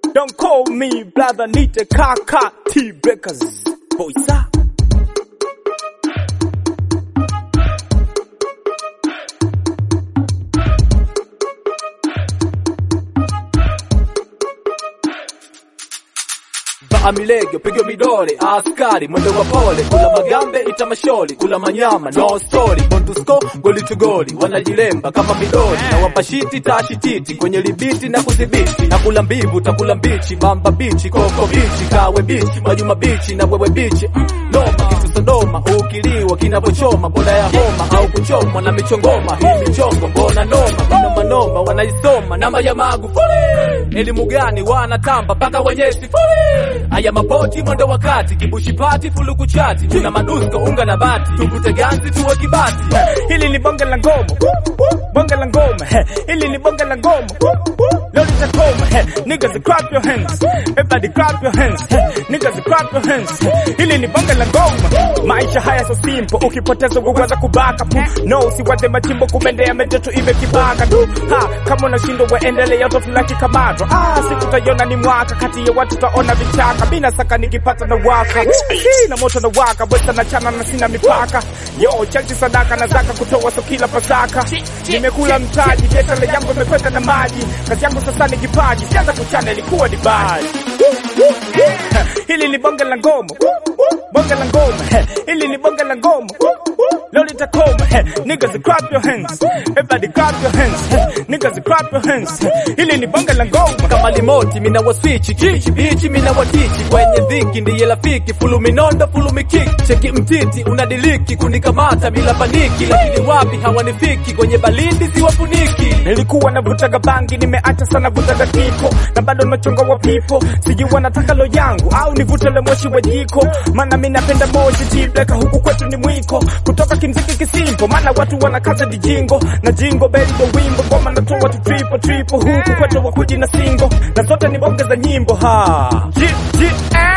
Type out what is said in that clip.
Don't call me brother, nite kaka T breakers boys ah. Vaa milege piga midole, askari mwendo wa pole, kula magambe ita masholi, kula manyama no story, bondusko goli to goli, wanajilemba kama midoli na wapashiti tashititi kwenye libiti na kudhibiti, na kula mbivu takula mbichi, bamba bichi, koko bichi, kawe bichi, majuma bichi na wewe bichi mm, noma kitu Sodoma, ukiliwa kinavyochoma, boda ya homa au kuchomwa na michongoma, hii michongo mbona noma, manoma noma wanaisoma namba ya Magufuli, elimu gani wanatamba mpaka wenye sifuri Aya mapoti mwendo wakati kibushi pati fuluku chati tuna madusko unga na bati tupute ganzi tuwe kibati Hili ni bonge la ngoma, bonge la ngoma. eh. Hili ni bonge la ngoma, leo litakoma. eh. Niggas clap your hands, everybody clap your hands. eh. Niggas clap your hands. eh. Hili ni bonge la ngoma. Maisha haya so simple, ukipoteza uweza kubaka pu. No, si wate machimbo kumendea mejetu iwe kibaka tu. Ha, kama unashindwa waendelea tofulaki kamato. Ah, siku tayona ni mwaka kati ya watu taona vichaka. Mina saka nikipata na waka. Hii na moto na waka, bwesta na chana na sina mipaka. Yo, chachi sadaka na zaka kutoa so kila pasaka. Nimekula mtaji, biashara yangu imekwenda na maji. Kazi yangu sasa ni kipaji, sianza kuchana ilikuwa ni baji. Hili ni bonge la ngoma, bonge la ngoma. Hili ni bonge la ngoma. Leo litakoma. Niggas clap your hands, everybody clap your hands. Niggas clap your hands. Hili ni bonge la ngoma. kama limoti mina waswichi kichi bichi mina watichi kwenye dhiki ndiye rafiki fulu minondo fulu mikiki cheki mtiti unadiliki kunikamata bila paniki lakini wapi hawanifiki kwenye balindi siwafuniki Nilikuwa navutaga bangi, nimeacha sana vutaga kiko, na bado nachonga wa pipo. Sijui wanataka lo yangu au nivute le moshi wa jiko, maana mi napenda moshi jibleka, huku kwetu ni mwiko. Kutoka kimziki kisimpo, maana watu wanakaza dijingo na jingo beli ndo wimbo, ngoma natoa tu triple triple, huku kwetu wakuji na singo, na zote ni bonge za nyimbo ha G, G, eh.